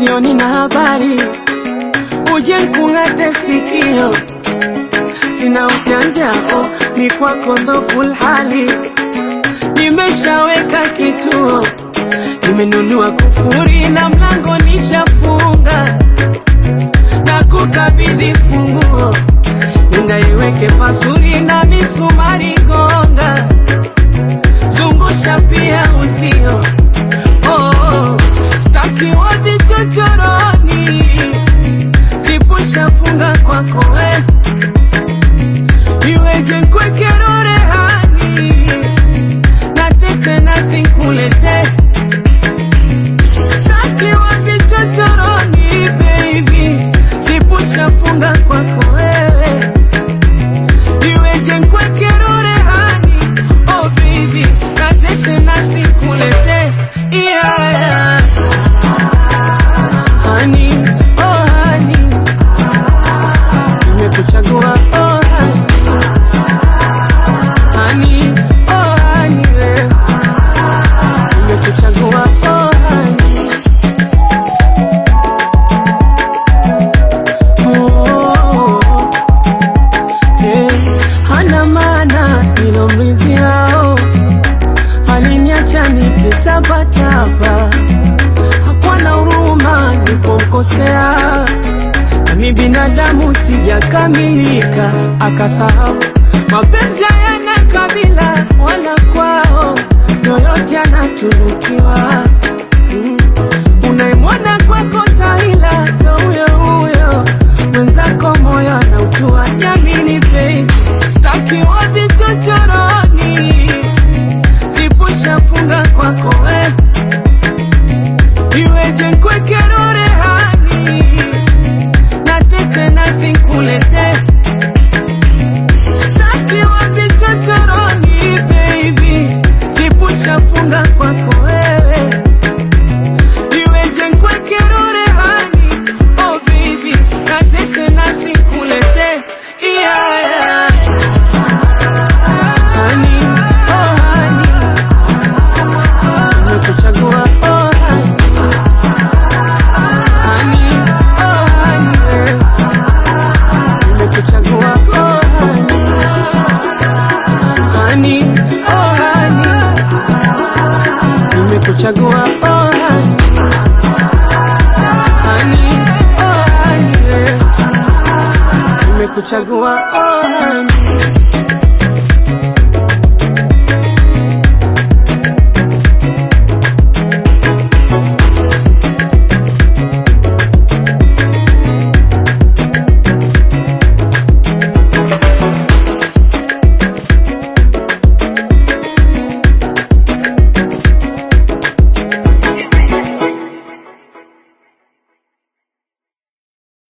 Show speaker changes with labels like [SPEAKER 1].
[SPEAKER 1] sioni na habari, uje nkung'ate sikio, sina ujanjako, ni kwako dhoful hali, nimeshaweka kituo, nimenunua kufuri na mlango nishafunga, na kukabidhi funguo, ningaiweke pazuri na misumari gonga, zungusha pia uzio oh, staki wa vichochoroni, sipushafunga kwako we, iweje nkwekero rehani na tete nasi nkulete, staki wa vichochoroni baby, sipushafunga kwako wewe, iweje nkwekero rehani oh baby, na tete nasi nkulete yeah. Honey, oh honey, nimekuchagua oh honey. Honey, oh honey, we. nimekuchagua oh honey. Oh, eh, hana maana nilomridhiao, aliniacha nikitapatapa hakuwa na huruma nilipomkosea, nami binadamu sijakamilika, akasahau mapenzi hayana kabila wala kwao, yoyote anatunukiwa. Mm. Unayemwona kwako taila ndo huyo huyo, mwenzako moyo anautua. Jamini baby, staki wa vichochoroni, sipushafunga kwako we iweje nkwekero rehani na tete nasi nkulete staki wa vichochoroni baby sipushafunga kwako wewe iweje nkwekero rehani oh baby na tete nasi nkulete yeah, yeah. Honey, oh honey, nimekuchagua oh honey. Honey, oh honey, we. nimekuchagua oh honey. Honey, oh honey, nimekuchagua oh honey. Honey, oh honey, we. nimekuchagua oh